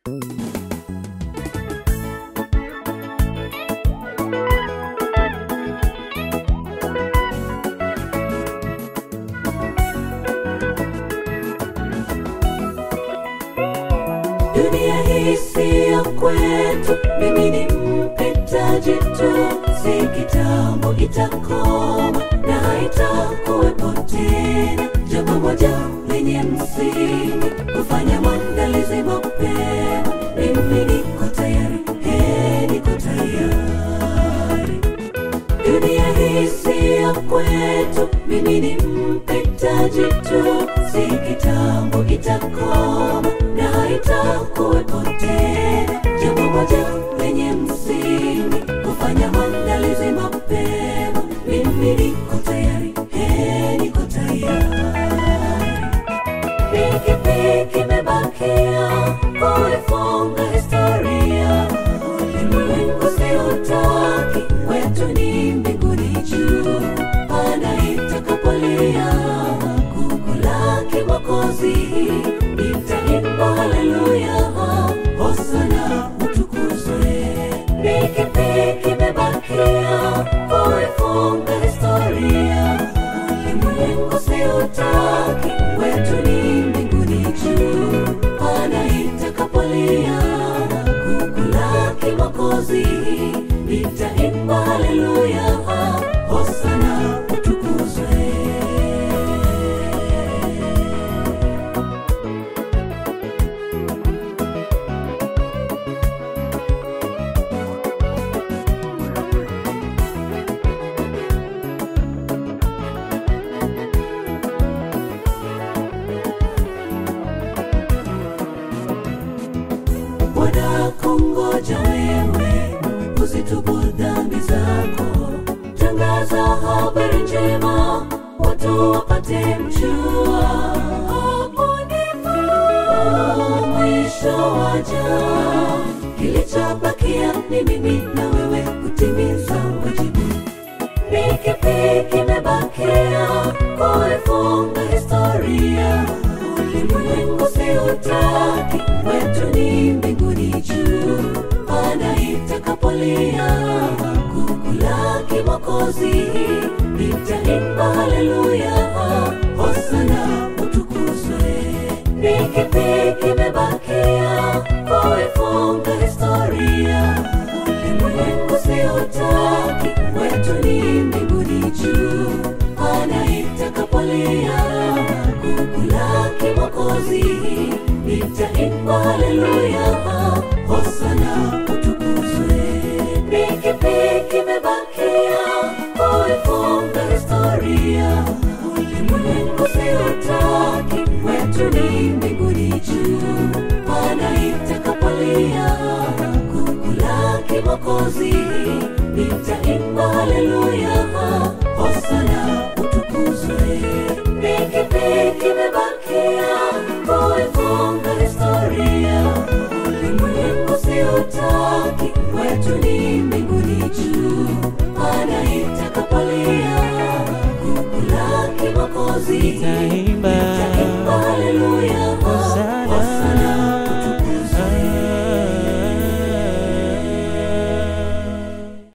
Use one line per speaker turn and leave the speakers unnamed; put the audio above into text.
dunia hii siyo kwetu mimi ni mpitaji tu si kitambo itakoma na haitakuwepo tena jambo moja lenye msingi kufanya maandalizi mapema mimi niko tayari he niko tayari dunia hii siyo kwetu mimi ni mpitaji tu si kitambo itakoma na haitakuwepo tena jambo moja lenye msingi kufanya maandalizi mapema mimi niko tayari he niko tayari pikipiki imebakia kuifunga historia ulimwengu siutaki wetu ni mbinguni juu pana itakapolia kukulaki mwokozi itaimba haleluya hosana utukuzwe pikipiki imebakia kuifunga historia ulimwengu siutaki wetu ni mbinguni juu pana itakapolia kukulaki mwokozi nitaimba haleluya hosana utukuzwe Bwana kungoja wewe uzitubu dhambi zako, tangaza habari njema, watu wapate mjua. Hapo ndipo mwisho waja, kilichobakia ni mimi na wewe kutimiza wajibu pikipiki imebakia kuifunga historia ulimwengu siutaki wetu ni mbinguni juu pana itakapolia kukulaki mwokozi nitaimba haleluya hosana utukuzwe pikipiki imebakia kuifunga historia ulimwengu siutaki wetu ni mbinguni juu pana itakapolia kukulaki mwokozi nitaimba haleluya hosana utukuzwe pikipiki imebakia kuifunga historia ulimwengu siutaki wetu ni mbinguni juu pana itakapolia kukulaki mwokozi nitaimba haleluya hosana utukuzwe pikipiki imebakia kuifunga historia ulimwengu siutaki wetu ni mbinguni juu pana itakapolia kukulaki mwokozi